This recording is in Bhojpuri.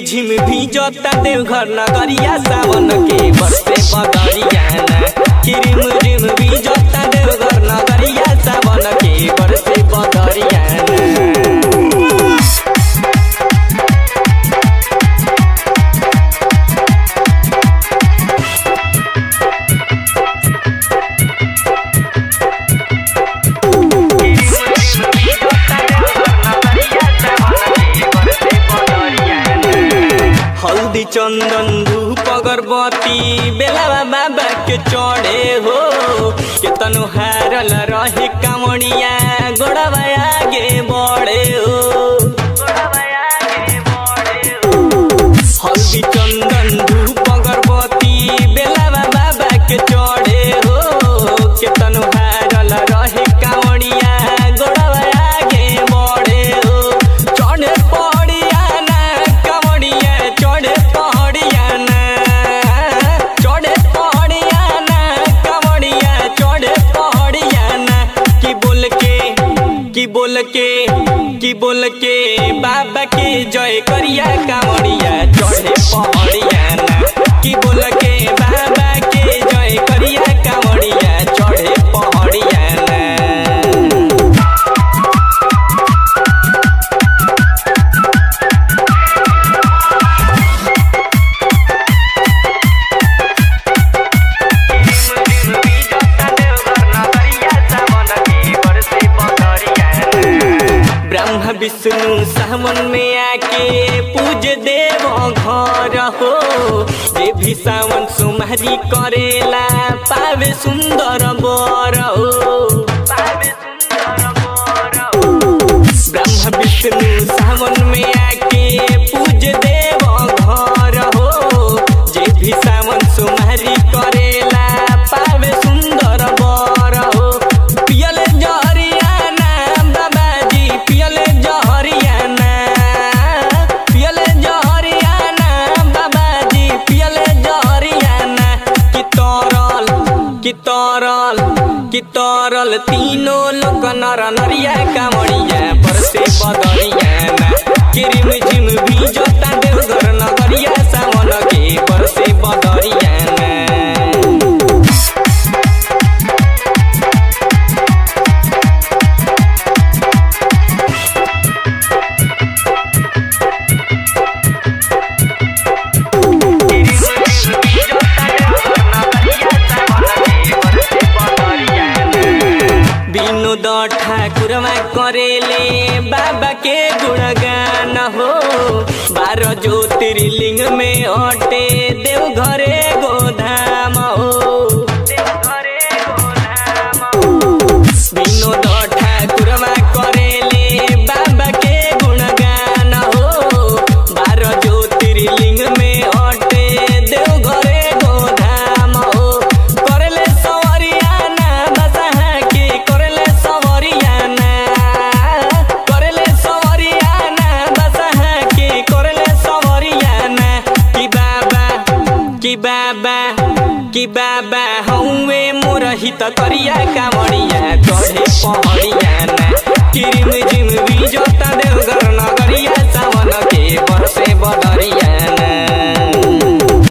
झिम भी जोता देवघर नगरिया सावन के बरसे बदरिया ना किरिम झिम भी जोता देवघर नगरिया सावन के बरसे बदरिया ना हल्दी चंदन धूप अगरबत्ती बेलावा बाबा के चढ़े हो केतनो हारल रहे कामड़िया गोड़वा आगे बढ़े हो हल्दी चंदन धूप अगरबत्ती बेलावा बाबा के चढ़े हो केतनो हारल रहे कामड़िया गोड़वा आगे बढ़े हो चढ़े पड़िया ना कामड़िया चढ़े पड़िया ना चढ़े पड़िया ना कामड़िया चढ़े पड़िया ना की बोल के की बोल के की बोल के बाबा के जय करिया कामड़िया चढ़े पड़िया ना की बोल के बाबा के जय करिया कामड़िया चढ़े पड़िया ना ब्रह्म विष्णु सावन में आके पूज देव घर हो जे भी सावन सुमारी करेला पावे सुंदर बर हो ब्रह्म विष्णु सावन में आके पूज देव घर हो जे भी सावन सुमारी करेला पावे सुंदर बर हो पियले जहरियाना बाबाजी पियले जहरियाना पियले जहरियाना बाबाजी पियले जहरियाना कि तरल कि तरल कि तरल तीनों लोक नर नरिया कामड़िया बरसे बदरिया ना किरिम झिम भी जोता देवघर नगरिया सावन के बरसे बदरिया ना विनोद ठाकुरमा करेले बाबा के गुणगान हो बारह ज्योतिर्लिंग में अटे देव घरे गोधाम हो विनोद ठाकुरमा करेले बाबा के गुणगान हो बारह ज्योतिर्लिंग में अटे देव घरे गोधाम हो करले सवरियाना बसहा के करले सवरियाना करले सवरियाना बसहा के करले सवरियाना कि बाबा कि बाबा कि बाबा हौवे मोर हित करिया कामड़िया चढ़े पहड़िया ना किरिम झिम भी जोता देवघर